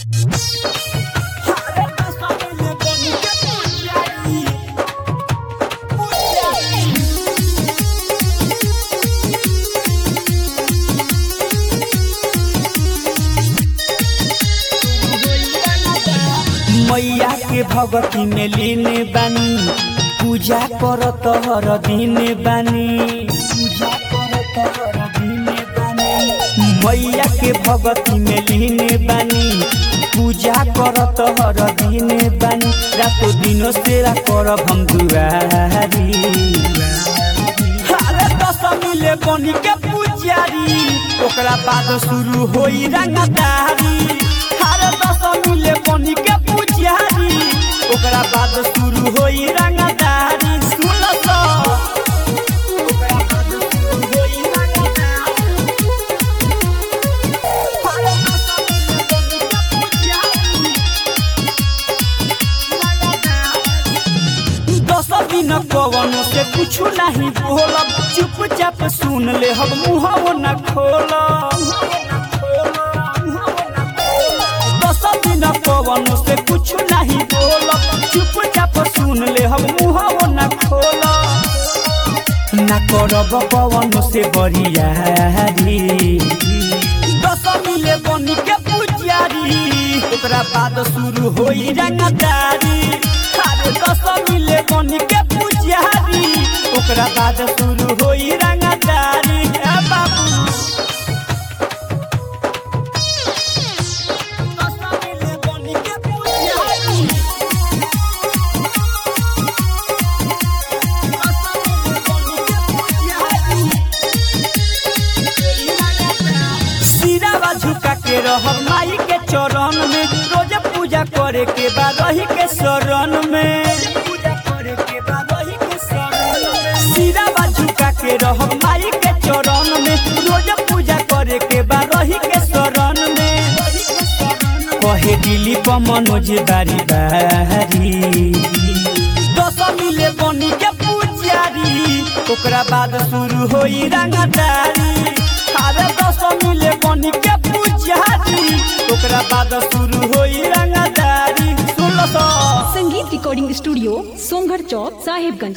मैया के भगती में लीन बानी पूजा करत हर दिन बानी पूजा करत हर दिन बानी मैया के भगती में लीन बानी पूजा करत हर दिन बानी रातो दिनो सेवा करब हम दुआरी अरे दशमी ले बनी के पुजारी ओकरा बाद शुरू होई रंगदारी अरे दशमी ले बनी के पुजारी ओकरा बाद शुरू होई रंगदारी सुन लो ओकरा बाद शुरू होई रंगदारी अरे दशमी ले बनी के पुजारी दस दिन कवन से कुछ नहीं बोलब चुपचाप सुन ले हम मुँह न खोल दस दिन कवन से कुछ नहीं बोलब चुपचाप सुन ले हम मुँह न खोल न करब पवन से बरियारी दशमी ले बनी के पुजारी ओकरा बाद शुरू होई रंगदारी अरे दशमी ले बनी के पुजारी ओकरा बाद शुरू होई रंगदारी ए बाबू दशमी ले बनी के पुजारी सिरावा झुका के रह माई के चरण में रोज पूजा करे के बाद रही के शरण में सिरावा झुका के रह माई के चरण में रोज पूजा करे के बाद रही के शरण में कहे दिली पर मनोज बारी बारी दशमी ले बनी के पुजारी ओकरा बाद शुरू होई रंगदारी अरे दशमी ले बनी के पुजारी ओकरा बाद शुरू होई रंगदारी सुन लो तो संगीत रिकॉर्डिंग स्टूडियो सोमगढ़ चौक साहिबगंज